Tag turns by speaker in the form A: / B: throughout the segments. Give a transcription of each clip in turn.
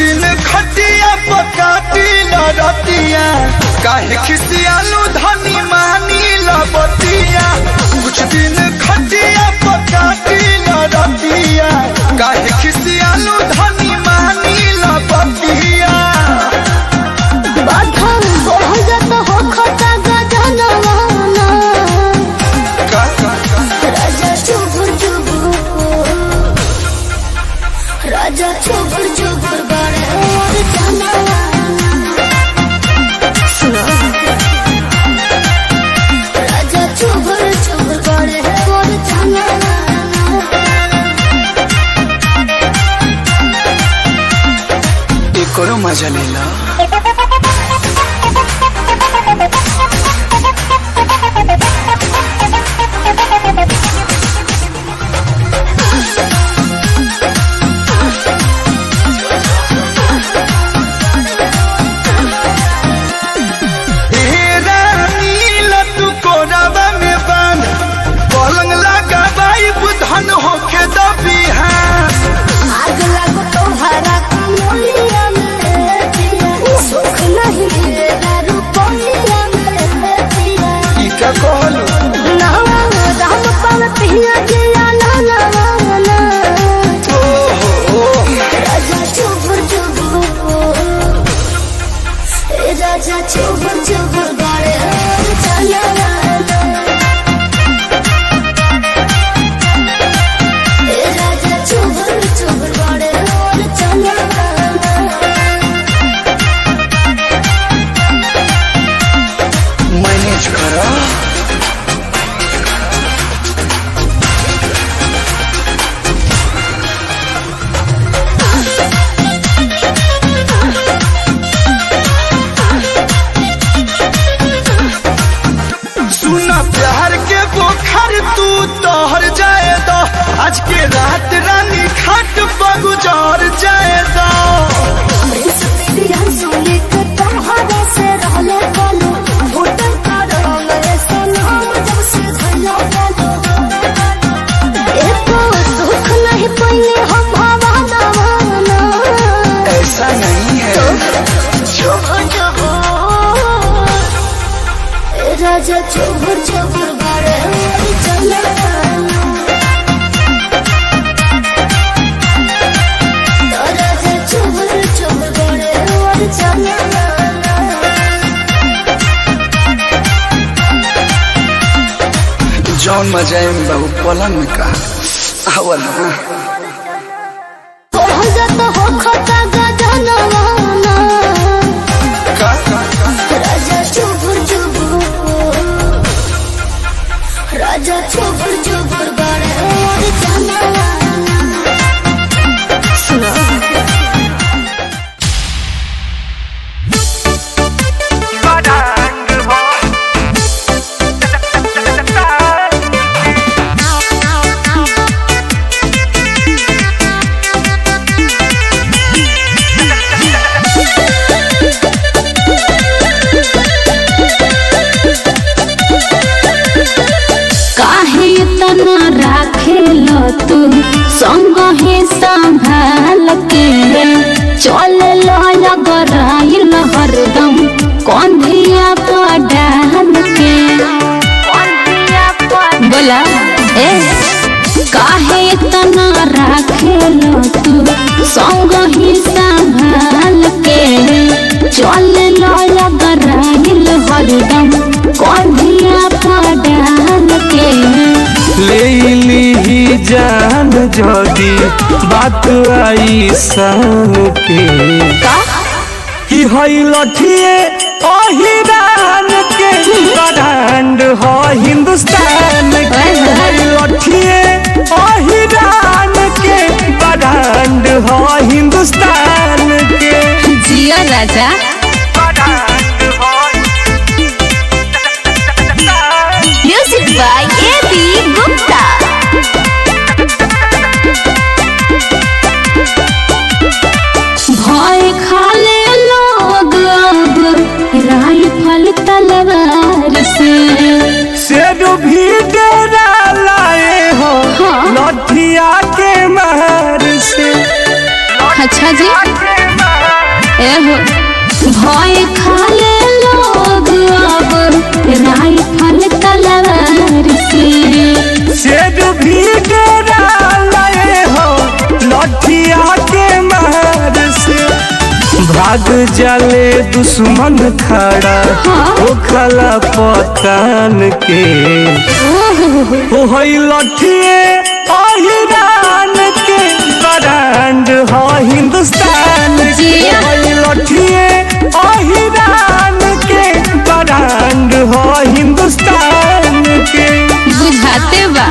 A: दिन खटिया पकाती लड़तिया काहे खिसियालू धनी मानी लबतिया कुछ दिन खटिया पकाती लड़तिया काहे खिसियालू धनी मानी लबतिया
B: बाधम बहुत हो खता गजनवाना
A: का- का- का-
B: राजा चुबुर चुबुर राजा चुबुर चुबुर बड़े और जानवाना सुनो राजा चुबुर चुबुर बड़े और जानवाना
A: एकरो मजा लेला हेरा नीला तू कोरावा में बांध पलंग लगा बाई बुधन होके दबिहान
B: आग लग तुम्हारा कमलिया में पिया सुख नहीं मिलेगा रुपया में पिया
A: ई का कहलू
B: नावा राम पाल पिया जिया ना ना ना राजा चुबुर चुबुर ए राजा चुबुर चुबुर गाड़े चला ए राजा चुबुर चुबुर गाड़े चला
A: मैनेज करा सुना प्यार के बोखर तू तोहर जाए दो आज के रात रानी खाट बगुजार जाए दो ऐसा नहीं है
B: राजा चोबर चोबर बारे चला राजा चोबर चोबर बारे चला
A: जौन मजा है बहु पलंग में का आवल ना
B: बहुत हो खता गजनवाना
A: का का- का-
B: राजा चुबुर चुबुर राजा चुबुर चुबुर बड़े और जानवाना सुनो
C: काहे तना राखेल तू संग ही संभाल के चल लगराइल हरदम कौंधिया पर डाल के बोला ए काहे तना राखेल तू संग ही संभाल के चल लगराइल हरदम कौंधिया पर डाल के
D: लेली जान जदी बात आई सन के कि हई लठिए अहिरान के ब्रांड हो हिंदुस्तान के हई लठिए अहिरान के ब्रांड हो हिंदुस्तान के
C: जिया राजा music by A B Gupta भय खाले लोग अब राइफल तलवार से
D: शेर भी डेरा लाए हो
C: हाँ।
D: लठिया के मार से
C: अच्छा जी
D: के मार
B: एहो भय खाले लोग अब राइफल तलवार से
D: शेर भी डरा लए हो लठिया के मार से भाग जाले दुश्मन खड़ा ओ खला पतान के ओ हई लठिए अहिरान के ब्रांड हो हिंदुस्तान के
B: जिया।
D: हई लठिए अहिरान के ब्रांड हो हिंदुस्तान के
B: बुझाते बा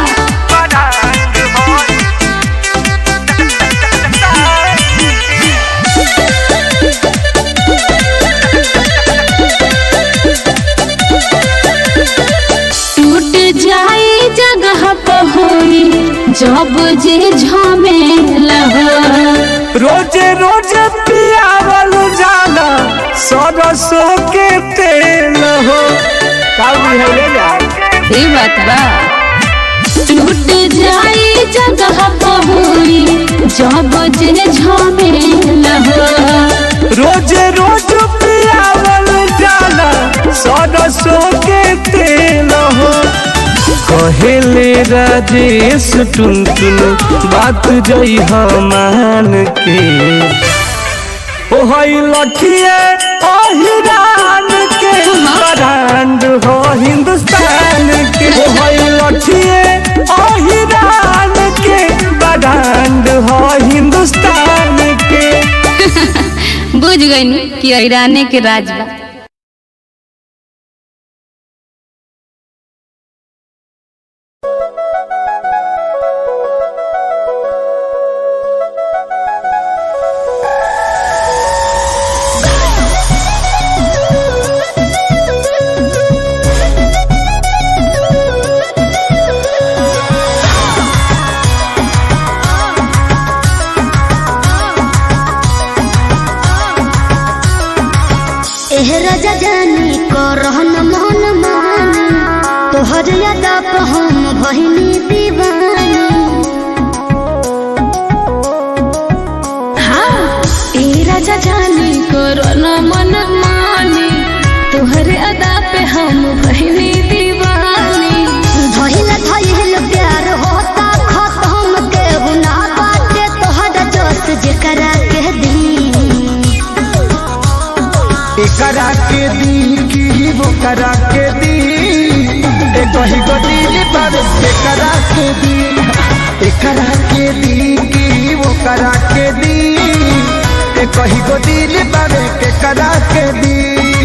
B: टूट जाई जगह पहोरी जब जे झमेला हो
D: रोजे रोजे पियावल जाला सरसों के तेल हो का बुझले जा
B: ई बात बा टूट जाई जगह पहोरी जब जे झमेला हो
D: रोजे रोज पियावल जाला सरसों के तेल हो कहेले राजेश टुन टुन बात जई मान के ओ हई लठिए अहिरान के ब्रांड हो हिंदुस्तान के ओ हई लठिए अहिरान के ब्रांड हो हिंदुस्तान के
B: बुझ गई कि ईराने के राज बा
C: एह राजा जानी को रहन मन मानी तोहर यादा पे हम बहिनी दीवानी
B: हाँ ए राजा जानी कोरोना मन मानी तोहरे अदा पे हम बहनी दीवानी
C: धइल धइल प्यार होता खत्म के गुना बाटे तोहर जोश जेकरा के दी
A: एकरा के दी की वो करा के दी एक ही गदी पर एकरा के दी एकरा के दी की वो करा के दी एक ही गदी पर के करा के दी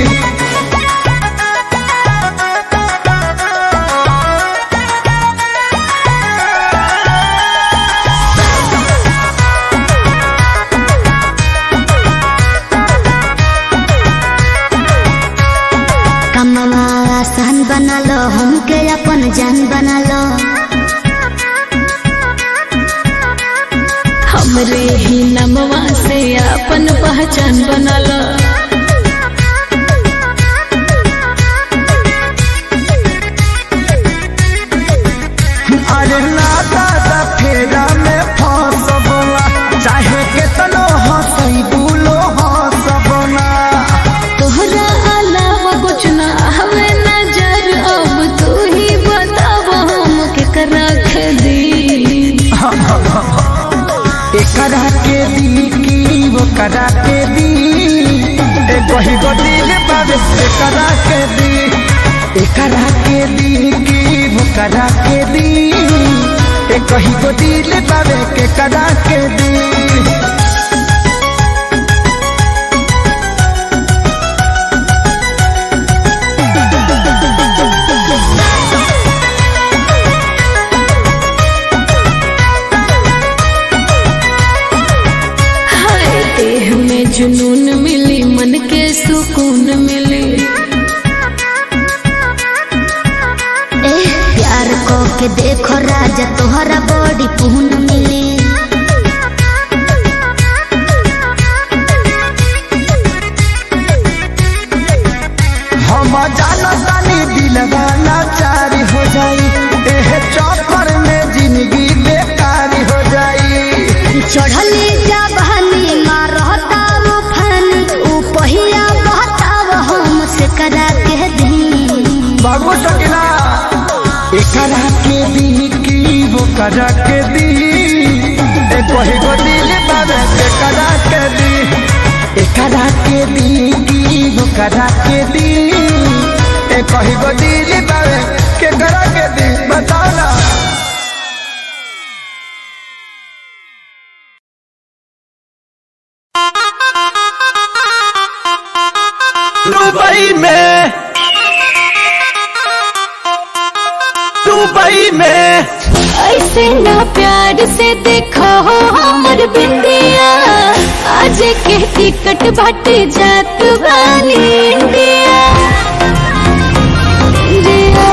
C: कमवा आसान बना लो हमके अपन जान बना लो
B: हमरे ही नमवा से अपन पहचान बनला
A: अरे ना दादा फेरा में फंसबला चाहे केतनो हंसई बुलो हंसबला
B: तोहरा अलावा कुछ ना हमें नजर अब तू ही बताब हम केकरा के दी
A: एकरा के दी की वो करा के दी एक ही गदिल पर एकरा के दी एकरा के दी की वो करा के दी एक ही गदिल पर के करा के दी
B: हाय देह में जुनून मिली मन के सुकून मिली
C: ए प्यार को के देखो राजा तोहरा बड़ी पून मिली
A: हम जाना तानी दिलवा लाचारी हो जाई एह चौपर में जिंदगी बेकार हो जाई
C: चढ़ली जबहनी मारता वो फन
A: करा के दी ए कही गो दिल बारे के करा के दी ए करा के दी की वो करा के दी ए कही गो दिल बारे के करा के दी बताओ ना
D: दुबई में दुबई में
B: ऐसे ना प्यार से देखो हो हमर बिंदिया आज के टिकट बाटे जात वाली इंडिया इंडिया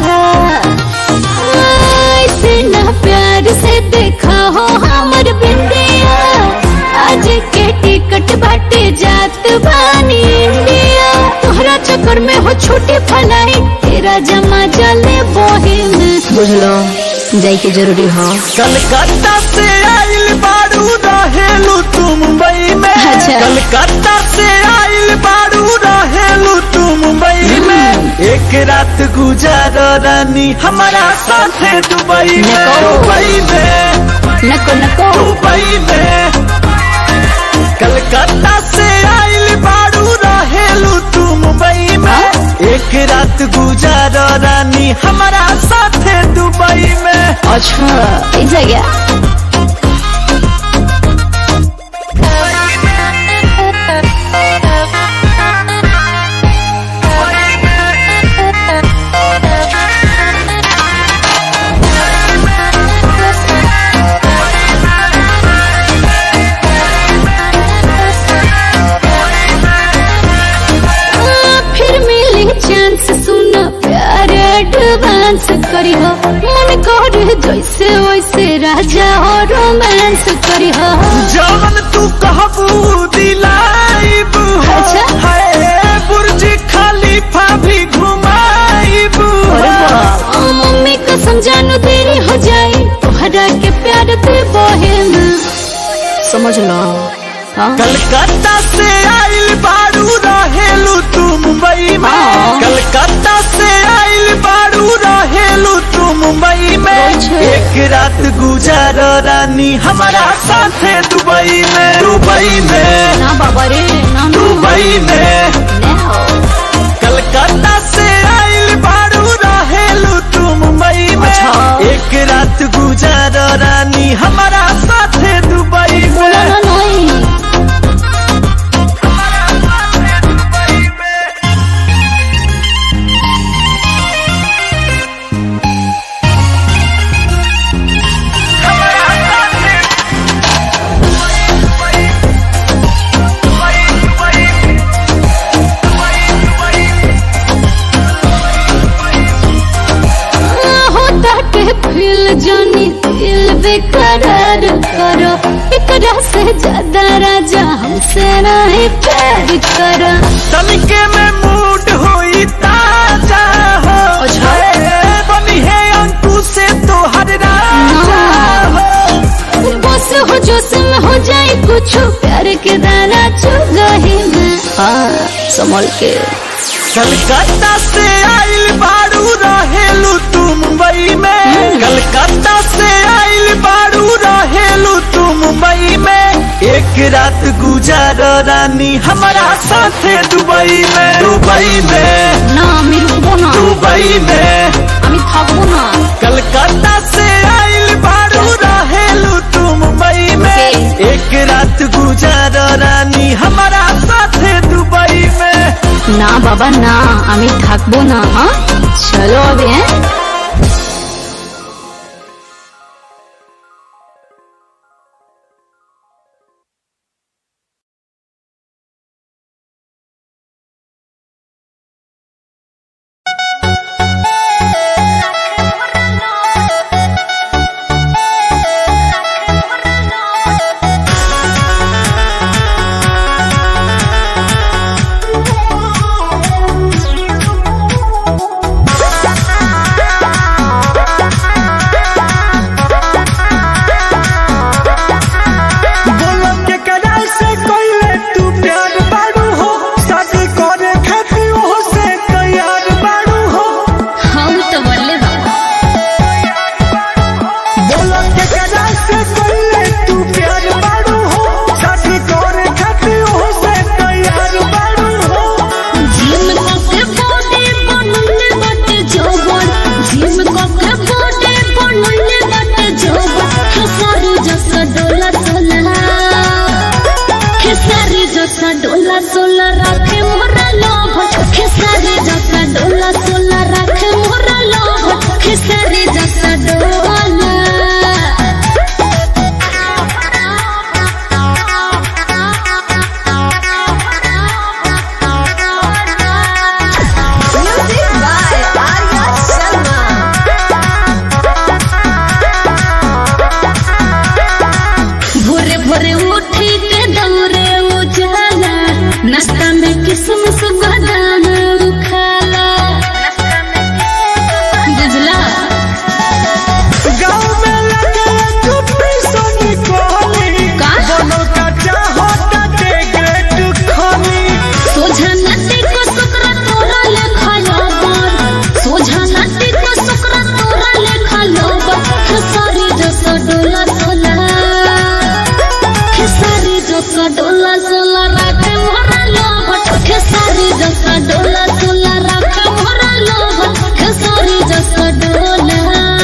B: ऐसे ना प्यार से देखो हो हमर बिंदिया आज के टिकट बाटे जात वाली इंडिया तोहरा चक्कर में हो छोटे फलाई तेरा जमा जले बोहे में
C: बुझलो जाई के जरूरी हो
D: कलकत्ता से आइल बारू रहेलू तू मुंबई में
C: अच्छा।
D: कलकत्ता से आइल बारू रहेलू तू मुंबई में एक रात गुजार रानी हमारा साथ दुबई में
C: नको।
D: दुबई में
C: नको नको
D: दुबई में कलकत्ता से आइल बारू रहेलू तू मुंबई में एक रात गुजार रानी हमारा साथ दुबई में
C: अच्छा एक जगह
B: फिर मिली चांस सुनो प्यार एडवांस करी हो मन कर जैसे वैसे राजा हो रोमांस करी हो
D: जवन तू कहबू दिलाइब हो
B: अच्छा।
D: है बुर्ज खलीफा भी घुमाइब
B: ओ मम्मी को समझानो देरी हो जाए तोहरा के प्यार पे बोहे में
C: समझ लो हाँ
D: कलकत्ता से आइल बारू रहेलू तू मुंबई में
C: हाँ।
D: कलकत्ता से आइल बारू रहेलू तू मुंबई में
B: अच्छा।
D: एक रात गुजार रानी हमारा साथ दुबई में दुबई में
B: ना बाबा रे ना ना
D: दुबई में
B: ना हो।
D: कलकत्ता से आइल बारू रहेलू तू मुंबई में
C: अच्छा।
D: एक रात गुजार रानी हमारा साथ दुबई
B: बोला
D: में
B: ना नहीं होता के फील जानी दिल बेकरार करो एकरा से ज्यादा राजा हमसे नहीं प्यार करो
D: तनिके में मूड होई ताजा हो
C: अच्छा।
D: ए, बनी है अंकु से तो हर राजा हो
B: बस हो जोश में हो जाए कुछ प्यार के दाना चुगही में
C: हाँ संभल के
D: कलकत्ता से आइल बारू रहेलू तू मुंबई में कलकत्ता से आइल बारू रहेलू तू मुंबई में एक रात गुजार रानी हमारा साथ दुबई में दुबई में
B: না আমি রুকবো না
D: दुबई में
B: আমি থাকবো না
D: कलकत्ता से आइल बारू रहेलू तू मुंबई में एक रात गुजार रानी हमारा साथ दुबई में
B: না বাবা না আমি থাকবো না হ্যাঁ চলো হবে হ্যাঁ
C: हाँ
B: डोला सोला रखे मोरा लोभ खेसारी जसा डोला सोला रखे मोरा लोभ खेसारी जसा डोला
E: Music by Arya Sharma.
B: भोरे भोरे उठी के दौरे उजाला नाश्ता में किसमिस बादाम खाला बुझला
A: गाँव में लगे चुप्पी सोनी कोहनी
B: का?
A: दोनों का चाहता के ग्रेट खानी
B: सोझा नटी को सुकरा तोरा लेखा लोबर सोझा नटी को सुकरा तोरा लेखा लोबर खेसारी जसा डोला सोला खेसारी जसा डोला सोला राखे मोरा लोबर खेसारी जसा डोला सोला राखे मोरा लोबर खेसारी जसा डोला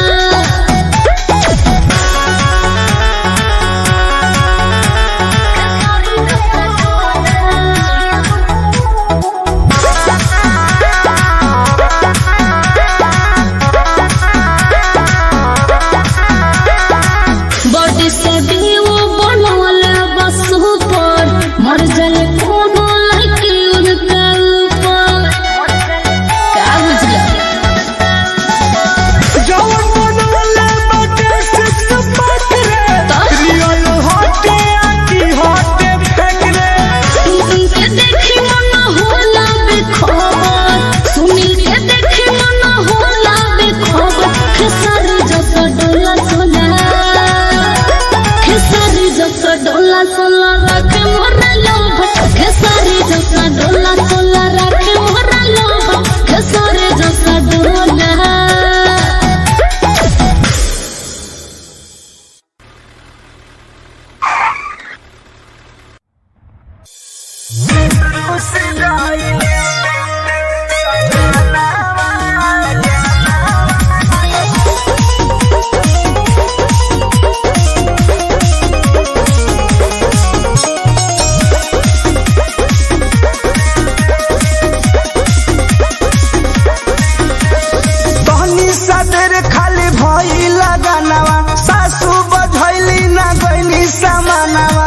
B: बॉडी से भी वो बनल बस ऊपर मर जाए कोनो लड़की उनका ऊपर का बुझला
A: जवन बनले बाटे सिक्स पैक रे
B: तो?
A: रियल हटे आकी हटे फेंक रे
B: सुन के देखी मन होला बेखबर सुनील के देखी मन होला बेखबर खेसारी जसा डोला सोला खेसारी जसा डोला सोला रखे मोरा लोभ खेसारी जसा डोला सोला रखे मोरा लोभ खेसारी जसा डोला
A: तहनी सदर खाली भई लगानवा सासू बधैली ना गईली समानवा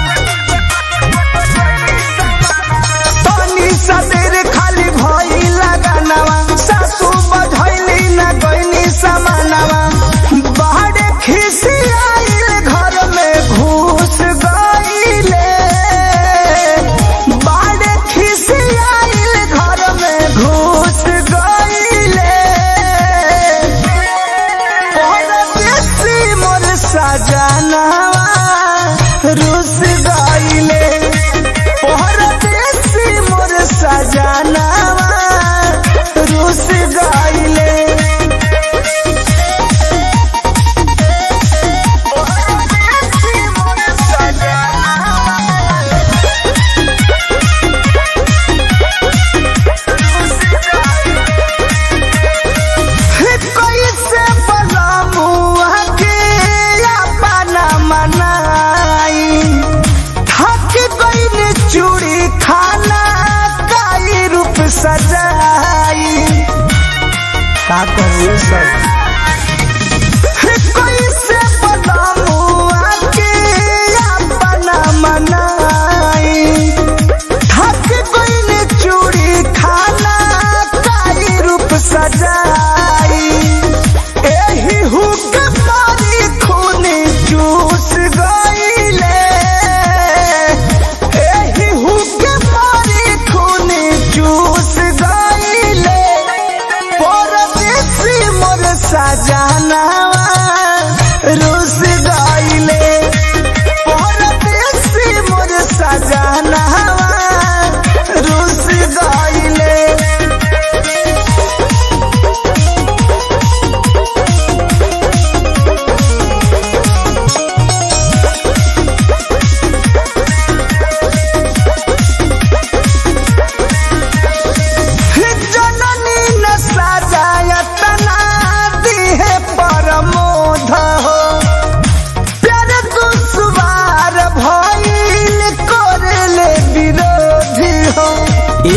A: तहनी सदर खाली भई लगानवा सासू बधैली ना गईली समानवा बाहर खिसी आइल घर में घुस गईले बाहर खिसी आइल घर में घुस गईले परदेसी मोर सजनवा रुस गईले परदेसी मोर सजनवा रुस गईले परदेसी मोर सजनवा कैसे बलमुआ के अपना मनाई थक गईन चूड़ी खाना काई रूप सजाई का कहूँ सब कैसे बलमुआ के अपना मनाई थक गईन चूड़ी खाना काई रूप सजाई एही हुक मारी खून चूस गईले एही हुक मारी खून चूस गईले परदेसी मोर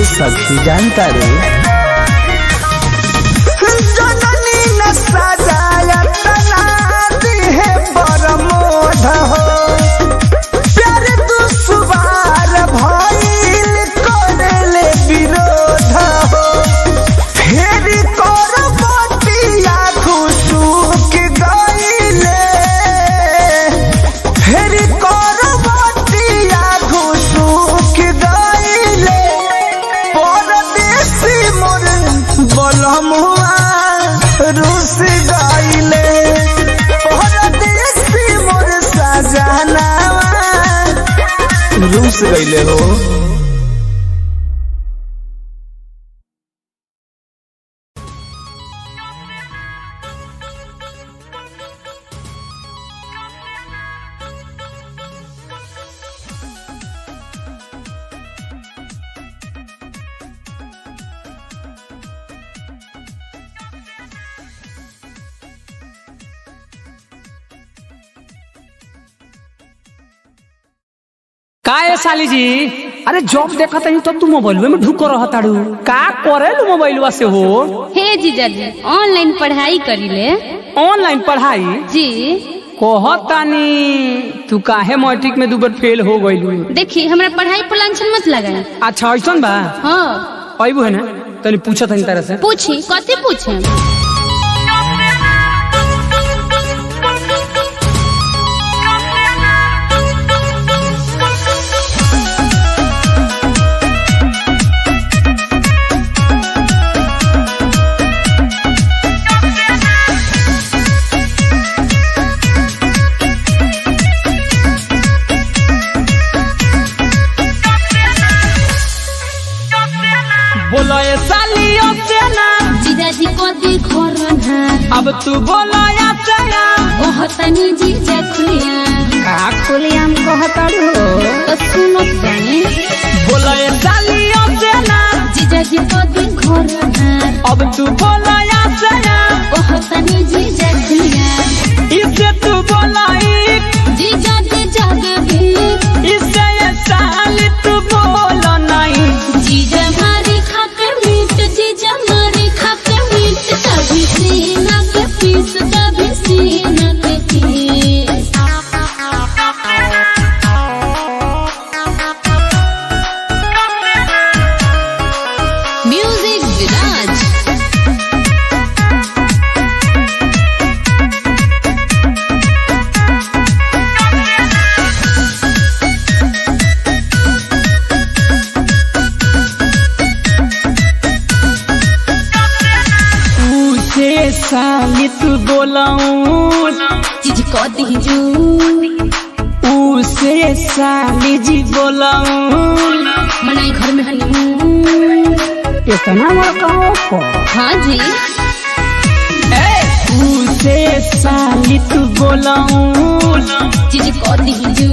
A: सखी जानता रे जननी न सजाया तना दिहे बरमोध हो प्यार दुश्वार भइल करले विरोध हो फेरी कर बतिया खुशुक गइले फेरी कर बतिया खुशुक गइले परदेसी मोर बलमुआ रुस गइले परदेसी मोर सजनावा रुस गइले हो
F: का है साली जी अरे जॉब देखा तनी तो तू मोबाइल में ढुक रहा ताड़ू का करे लू मोबाइलवा से हो
B: हे जीजाजी ऑनलाइन पढ़ाई करीले
F: ऑनलाइन पढ़ाई
B: जी
F: कहतानी तू काहे मैट्रिक में दू बार फेल हो गइलू
B: देखी हमरा पढ़ाई पर लांछन मत लगाए
F: अच्छा ऐसन बा
B: हाँ
F: अबू है ना तनी पूछा तनी तरह से
B: पूछी कथी पूछे
F: बोलो ये साली से ना
B: जीजाजी को देखो रहा
F: अब तू बोलो या से ना
B: ओह तनी जीजा खुलिया
F: का खुलियाम कहताड़ू
B: तो सुनो तनी
F: बोलो ये साली से ना
B: जीजाजी को देखो रहा
F: अब तू बोलो या से ना
B: ओह तनी जीजा खुलिया
F: इससे तू बोला एक
B: जीजा के जग भी
F: इससे ये साली तू बोलो नहीं
B: जीजा मारी खाके मीट जीजा मारी खाके मीट कभी सीना के पीस कभी सीना के पीस म्यूजिक विराज
F: उसे साली तू बोलाऊं
B: जीज को दीजू
F: उसे साली जी बोलाऊं
B: मनाई घर में हनीमून
F: इतना बड़का ऑफर
B: हाँ जी
F: उसे साली तू बोलाऊं
B: जीज को दीजू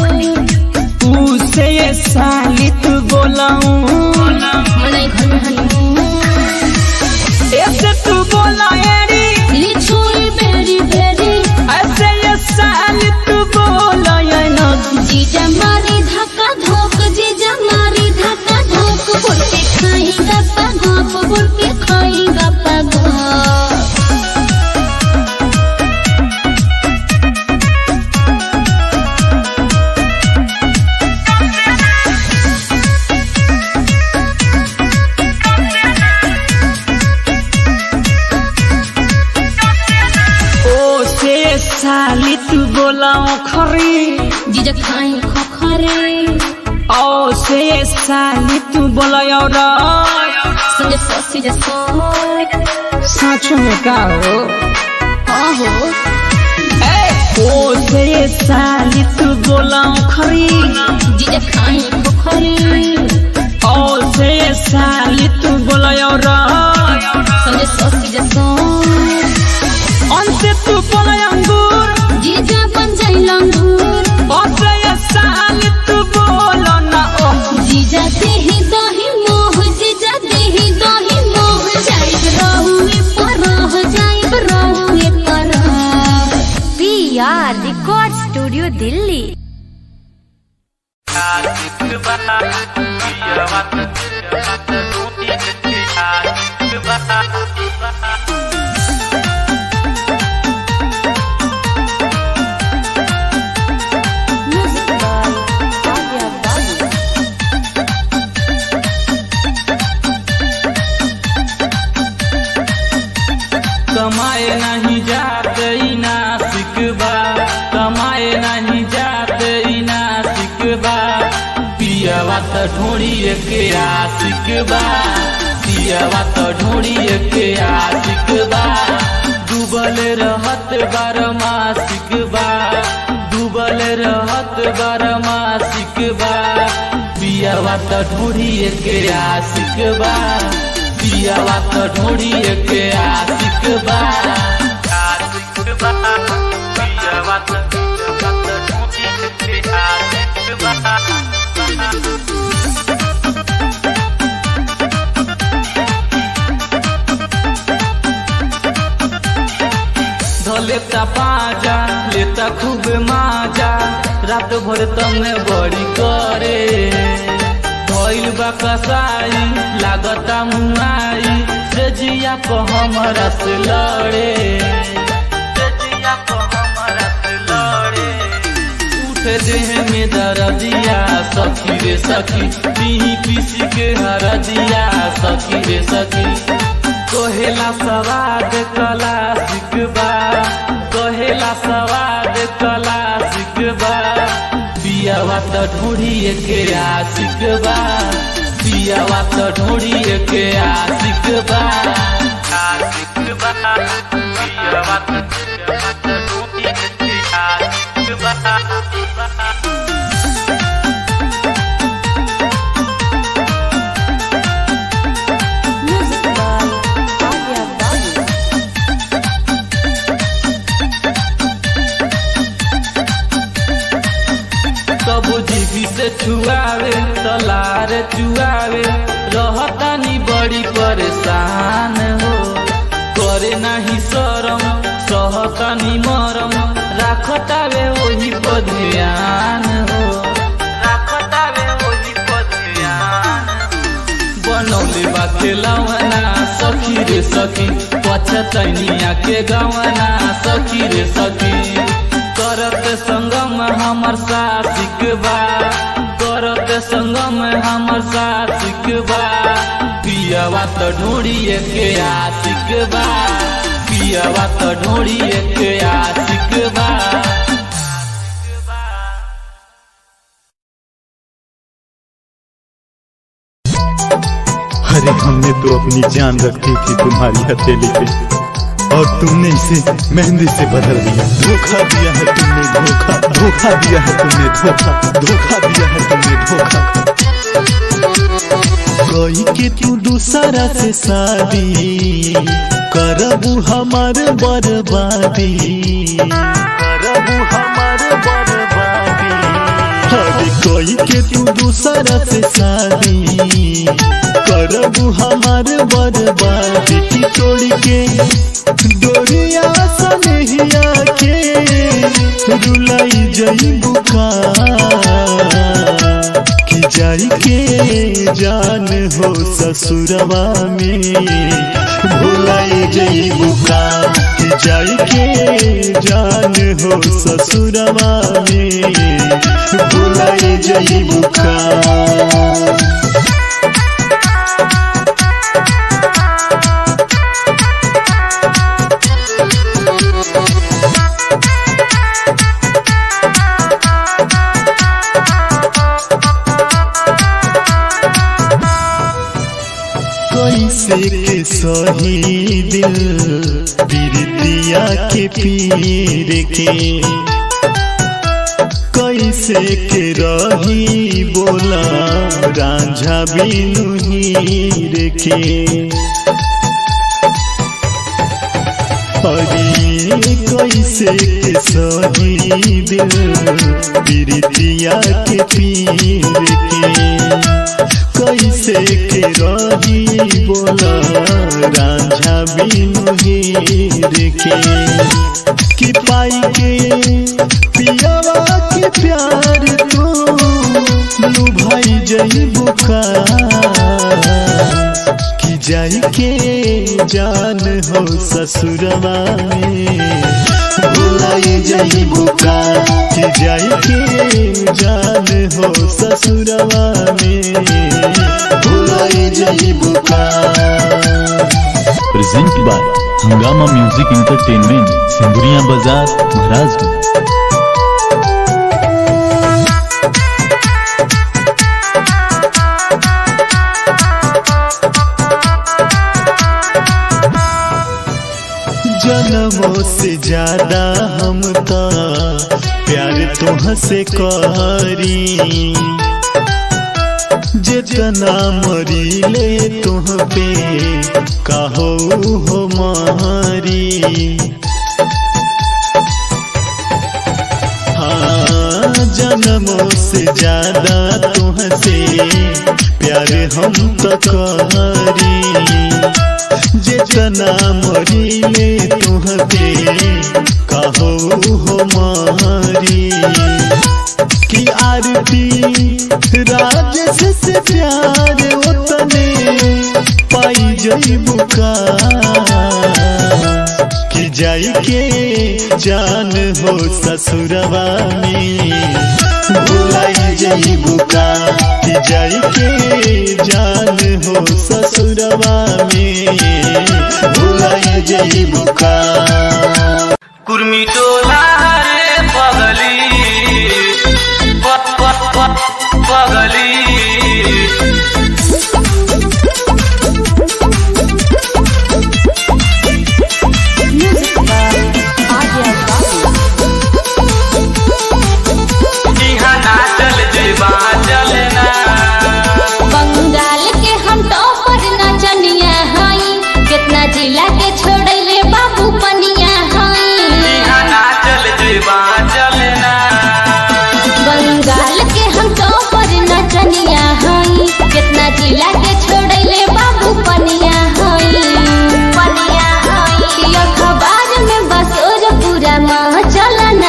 F: उसे साली तू बोलाऊं
B: मनाई घर में हनीमून
F: ऐसे तू बोला एरी
B: लिचुई बेरी बेरी
F: ऐसे ये साली तू बोला ये ना
B: जीजा मारी धक्का धोक जीजा मारी धक्का धोक बोलते खाएगा पगाप बोलते खाएगा पगाप
F: ओसे साली तू बोलाऊं खरी
B: जीजा खाए खोखरे
F: ओसे साली तू बोला और
B: संगे ससी जसो
F: सच में का हो
B: आहो
F: ओ से साली तू बोलाऊं खरी
B: जीजा खाए खोखरे
F: ओ से साली तू बोलायो र
B: संगे ससी जसो
F: अंत तू बोलाय अंगूर
B: जीजा बन जाई लंगूर
F: ओ से साली तू बोलो ना ओ
B: जीजा देही दही मोह जीजा देही दही मोह जाइब रहुए परह जाइब रहुए परह
E: P R record studio Delhi
G: Bye. ढूंढिए के आशिक बा पियावा तो ढूंढिए के आशिक बा डूबल रहत बारमासिक बा डूबल रहत बारमासिक बा पियावा तो ढूंढिए के आशिक बा पियावा तो ढूंढिए के आशिक बा आशिक बा पियावा तो ढूंढिए के आशिक बा धलेता पाजा लेता खूब माजा रात भर तमे बड़ी करे भइल बा कसाई लागता मुआई से जिया को हमरा से लड़े से जिया को हमरा से लड़े उठे देह में दर्दिया सखी रे सखी पीही पीसी के हरदिया सखी रे सखी कहेला सवाद कला सिकबा कहेला सवाद कला सिकबा पियावा त ढूंढिए के आशिक बा पियावा त ढूंढिए के आशिक बा आशिक बा पियावा त ढूंढिए के आशिक बा कब जीवी से छुआवे तलार चुआवे रहतानी बड़ी परेशान हो करे नाही शरम सहतानी मरम राखतावे वही पर ध्यान हो राखतावे वही पर ध्यान बनौले बा खेलवना सखी रे सखी पछतैनिया के गवना सखी रे सखी करत संगम हमर सासिक बा करत संगम हमर सासिक बा पियावा त ढूंढिए के आशिक बा पियावा त ढूंढिए के आशिक बा
H: अरे हमने तो अपनी जान रखी थी तुम्हारी हथेली पे और तुमने इसे मेहंदी से बदल दिया धोखा दिया है तुमने धोखा धोखा दिया है तुमने धोखा धोखा दिया है तुमने धोखा कोई के तू दूसरा से शादी करबू हमार बर्बादी करबू हमार बर्बादी अरे कोई के तू दूसरा से शादी करबू हमार बर्बादी की तोड़ी के डोरिया सनहिया के रुलाई जई बुका कि जाई के जान हो ससुरवा में भुलाई जई बुका कि जाई के जान हो ससुरवा में भुलाई जई बुका कैसे के सही दिल बिरतिया के पीर के कैसे के रही बोला रांझा बिनु हीर के अरे कैसे के सही दिल बिरतिया के पीर के कैसे के रही बोला रांझा बिनु हीर के कि पाई के पियावा के प्यार तो लुभाई जई बुका कि जाई के जान हो ससुरवा में भुलाई जई बुका कि जाई के जान हो ससुरवा में भुलाई जई बुका
I: present by Hungama music entertainment Sindhuria Bazar Maharajganj
H: ज्यादा हम तो प्यार तुह से करी जितना मरीले तुह पे कहो हो मारी हाँ जन्मों से ज्यादा तुहसे प्यार हम तो करी जितना मरीले तुह पे कहो हो मारी की आरती राजस से प्यार उतने पाई जई बुका कि जाई के जान हो ससुरवा में भुलाई जई बुका कि जाई के जान हो ससुरवा में भुलाई जई बुका
G: कुर्मी टोला रे पगली पत पत पत पगली इहाँ नाचल जेबा चलना
B: बंगाल के हम टॉपर नचनिया हई कितना जिला के छोड़ले बाबू पनिया हई
G: इहाँ नाचल जेबा चलना
B: बंगाल के हम टॉपर नचनिया हई कितना जिला के छोड़ले बाबू पनिया हई पनिया हई अखबार में बस और पूरा माह चलना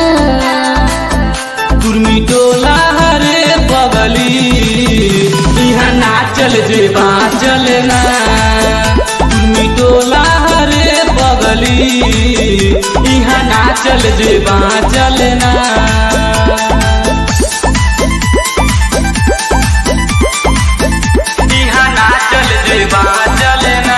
G: कुर्मी टोला रे पगली इहाँ नाचल जेबा चलना कुर्मी टोला रे पगली इहाँ नाचल जेबा चलना इहाँ नाचल जेबा चलना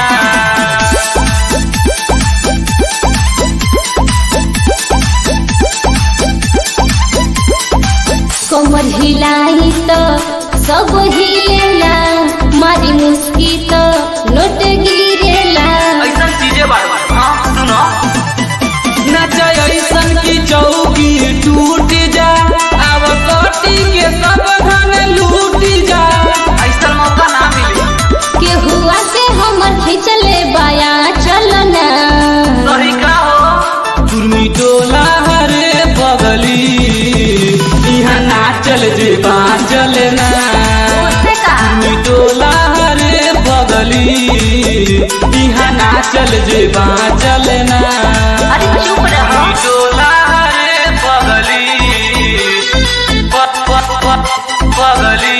B: कमर हिलाई तो सब हिलेला मारी मुस्की तो नोट गिरेला
G: ऐसा चीजें बार बार हाँ सुनो नचा ऐसन की चौकी टूट जा अब कटी के सब धन लूट जा ऐसा मौका ना मिले
B: के हुआ के हमर खिंचले बाया चलना
G: सही का हो कुर्मी टोला हरे बगली यहाँ नाचल जेबा चलना कुर्मी टोला हरे बगली यहाँ नाचल जेबा चलना
B: अरे चुप रहो
G: टोला हरे पगली पत पत पत पगली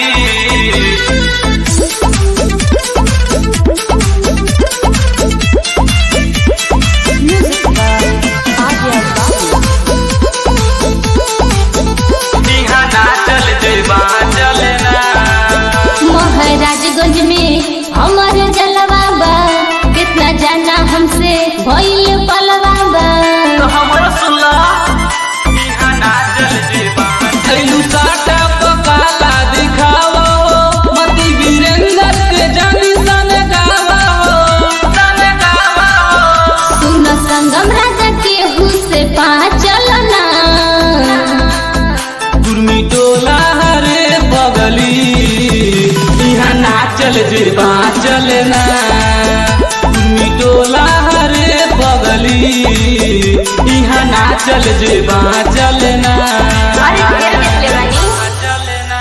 G: इहाँ नाचल जेबा चलना
B: महाराजगंज में हमर जलवा बा कितना जाना हमसे भइल पलवा बा
G: तो हमरो सुनला इहाँ नाचल जेबा थैलू साटा पकाला दिखावो मती वीरेंद्र के जानी सन गावो सन गावो
B: सुन संगम राजा के हुसे पा चलना
G: गुरमी टोला हरे बगली यहाँ नाचल जेबा चलना गुरमी टोला हरे बगली यहाँ नाचल जेबा चलना
B: अरे ढेर देखले बानी
G: चलना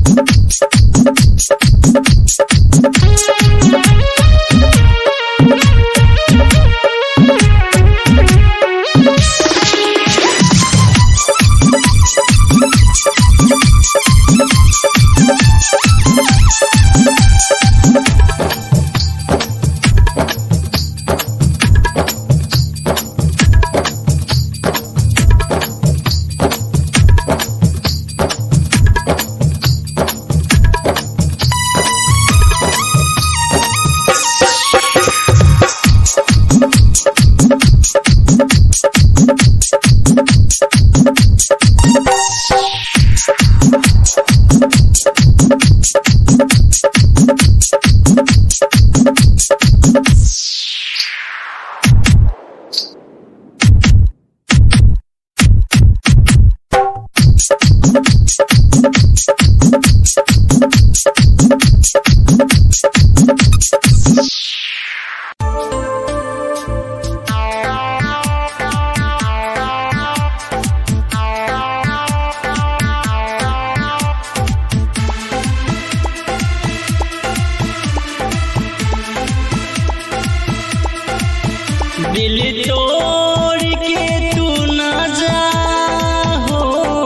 J: दिल तोड़ के तू ना जा हो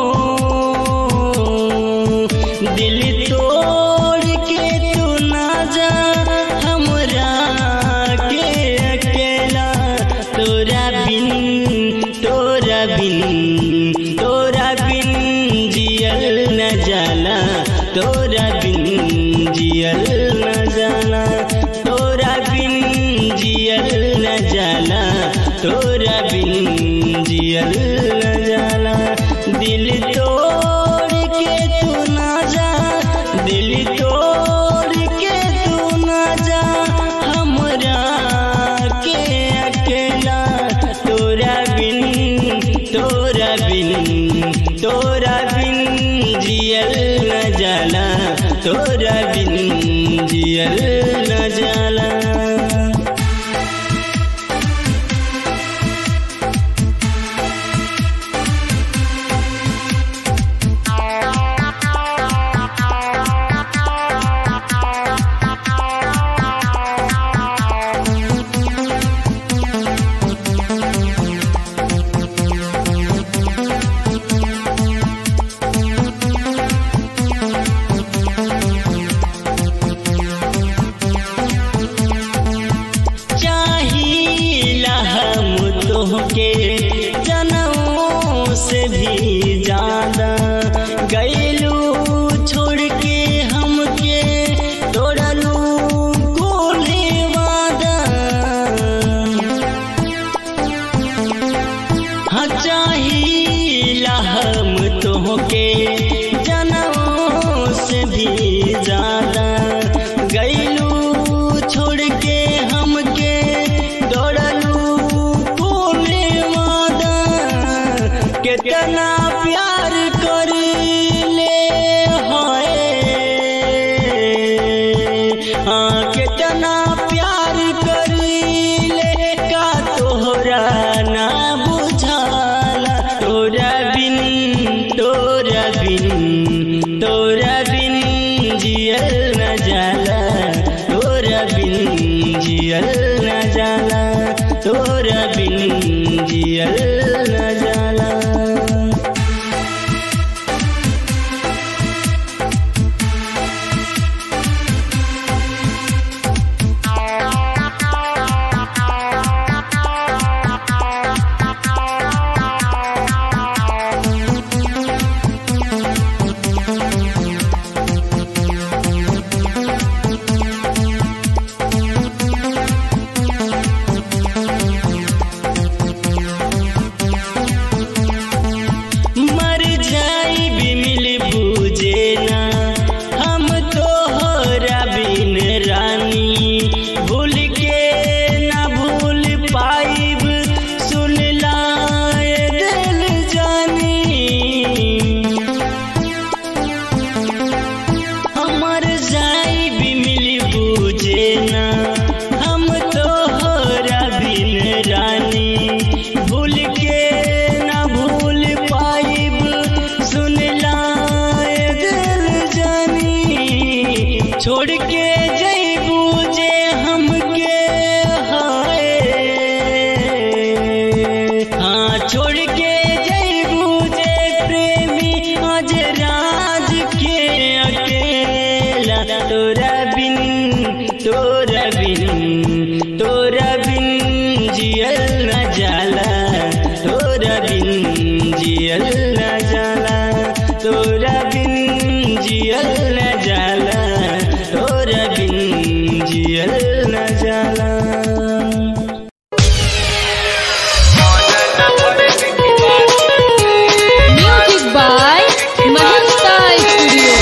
J: दिल तोड़ के तू ना जा हमरा के अकेला तोरा बिन तोरा बिन तोरा बिन जियल न जाला तोरा बिन जियल न जाला तोरा बिन जियल न जाला तोरा बिन जियल न जाला दिल तोड़ के तू ना जा दिल तोड़ के तू ना जा हमरा के अकेला तोरा बिन तोरा बिन तोरा बिन जियल न जाला तोरा बिन जियल न जाला चाहिला हम तोहके जनों से भी ज्यादा गैलू छोड़ के हमके तोड़लू कोले वादा हाँ चाहिला हम तोहके जनों से भी ज्यादा गैलू छोड़ के हमके दौड़लू कोने वादा कितना प्यार कर ले हाय हाँ कितना प्यार कर ले का तोहरा ना बुझाला तोरा बिन तोरा बिन तोरा बिन जियल न जाला तोरा बिन जियल न जाला तोरा बिन जियल न जाला छोड़ के जैबू जे हमके हाय हाँ छोड़ के जैबू जे प्रेमी आज राज के अकेला तोरा बिन तोरा बिन तोरा बिन जियल न जाला तोरा बिन जियल न जाला तोरा बिन जियल न जाला तोरा बिन जियल न जाला
B: म्यूजिक बाय महिंद्रा स्टूडियो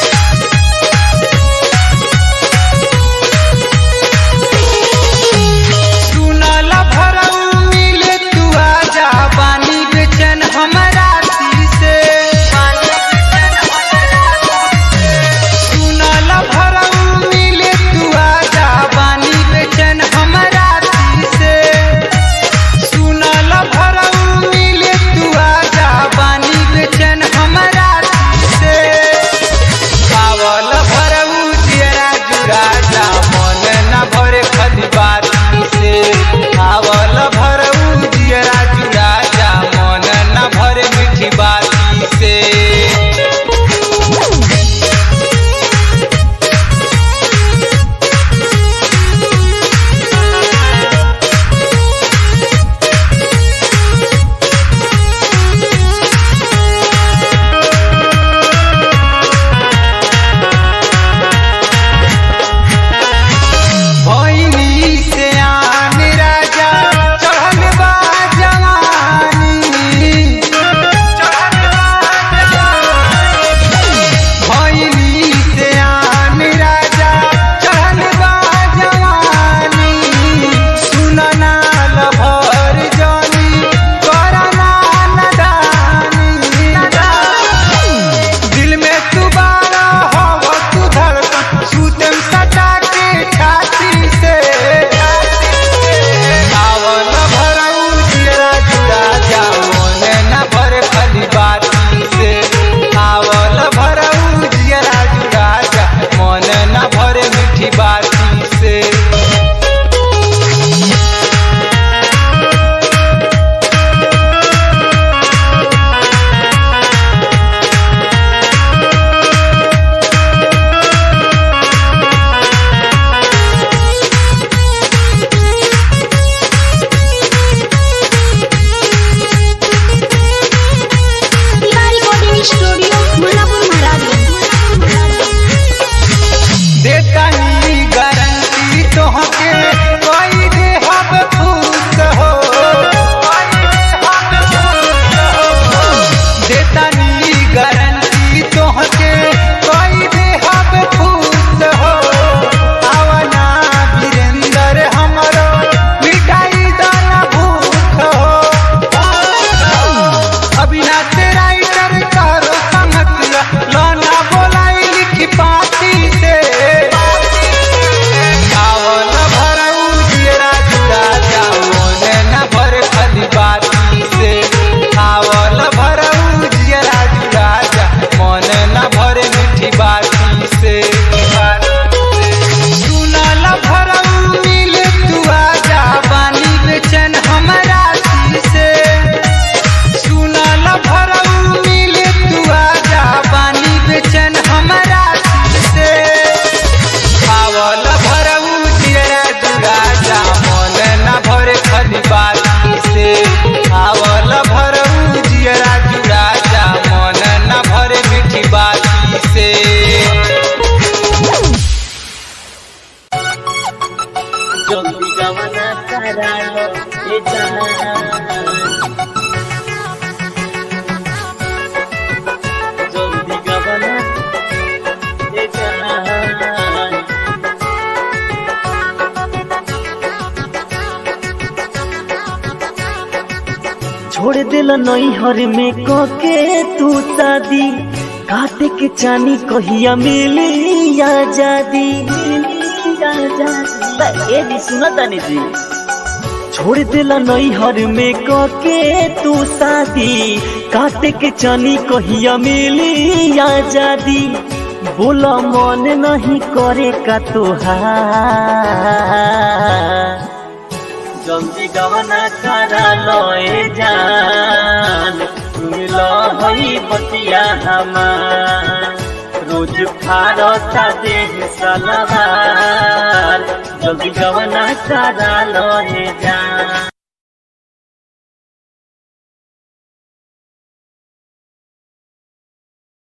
D: सुनला भरऊ मिले तू आजा पानी बेचन हमरा से सुनला भरऊ मिले तू आजा पानी बेचन हमरा से सुनला भरऊ मिले तू आजा पानी बेचन हमरा से पावल भरऊ तेरा जुरा जा मन न भरे खली बाती से पावल भरऊ तेरा जुरा जा मन न भरे मीठी बाती से भैनी से आन राजा चढ़ल बा जवानी भैनी से आन राजा चढ़ल बा जवानी सुनना लभर जानी करना नदानी दिल में तू बारा हवा तू धड़कन सुतम सटा के छाती से आवल भरऊ तेरा जुड़ा जा मन न भर खली बाती से आवल भरऊ तेरा जुड़ा जा मन न भरे मीठी बाती से
C: रिकॉर्डिंग स्टूडियो मुलापुर
D: देता ही गारंटी तोहके कोई दे हम खुश हो देता ही गारंटी तोहके कोई दे हम खुश हो आवना वीरेंद्र हमरो मिटाई दाना भूख हो अविनाश राइटर करो समझिया लाना बोलाई लिखी पाती से चावल भरऊ तेरा जुड़ा जाओ ने न भर खली बाती से चावल भरऊ तेरा जुड़ा जा मन न भरे मीठी बाती से सुनल भरऊ मिले तू आजा पानी बेचन हमरा से सुनल भरऊ मिले तू आजा पानी बेचन हमरा से पावल भरऊ तेरा जुड़ा जा मन न भरे खली बाती से पावल भरऊ तेरा जुड़ा जा मन न भरे मीठी बाती से
J: जल्दी गवना करा लो ये जान जल्दी गवना ये जान छोड़ दिल नैहर में कके तू शादी काटे के चानी कहिया मिली आजादी ए जी सुना तानी जी छोड़ दिला नैहर में कके तू शादी काटे के चानी कहिया मिली आजादी बोला मन नहीं करे का तुहार जल्दी गवना करा लोए जान मिलो हई बतिया हमार रोज फारता देह सलवार जल्दी गवना करा लोए जान